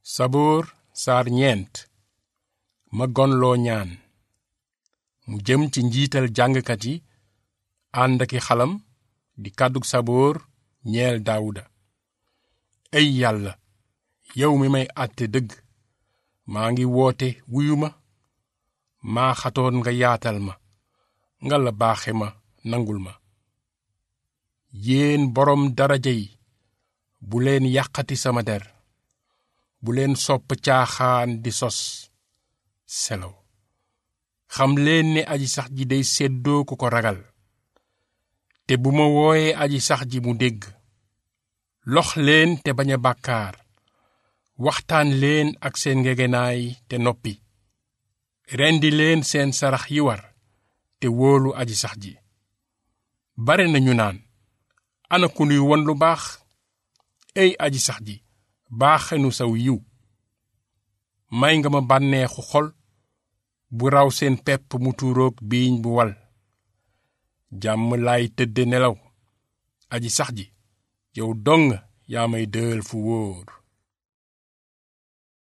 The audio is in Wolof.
saboor saar ñeent ma gonloo ñaan mu jëm ci njiital jàngkat yi ànd aki xalam di kàddug saboor ñeel daawuda ey yàlla yow mi may àtte dëgg maa ngi woote wuyu ma maa xatoon nga yaatal ma nga la baaxe ma nangul ma yéen boroom daraja yi bu leen yàqati sama der bu leen sopp caaxaan di sos selaw xam leen ne aji sax ji day séddoo ku ko ragal te bu ma wooyee aji sax ji mu dégg lox leen te bañ a bàkkaar waxtaan leen ak seen ngegenaay te noppi rendi leen seen sarax yi war te wóolu aji sax ji bare nañu naan ana ku nuy won lu baax ey aji sax ji baaxenu saw yiw may nga ma bànneexu xol bu raw seen pepp mu tuuroog biiñ bu wal jàmm laay tëdde nelaw aji sax ji yow dong yaa may dëël fu wóor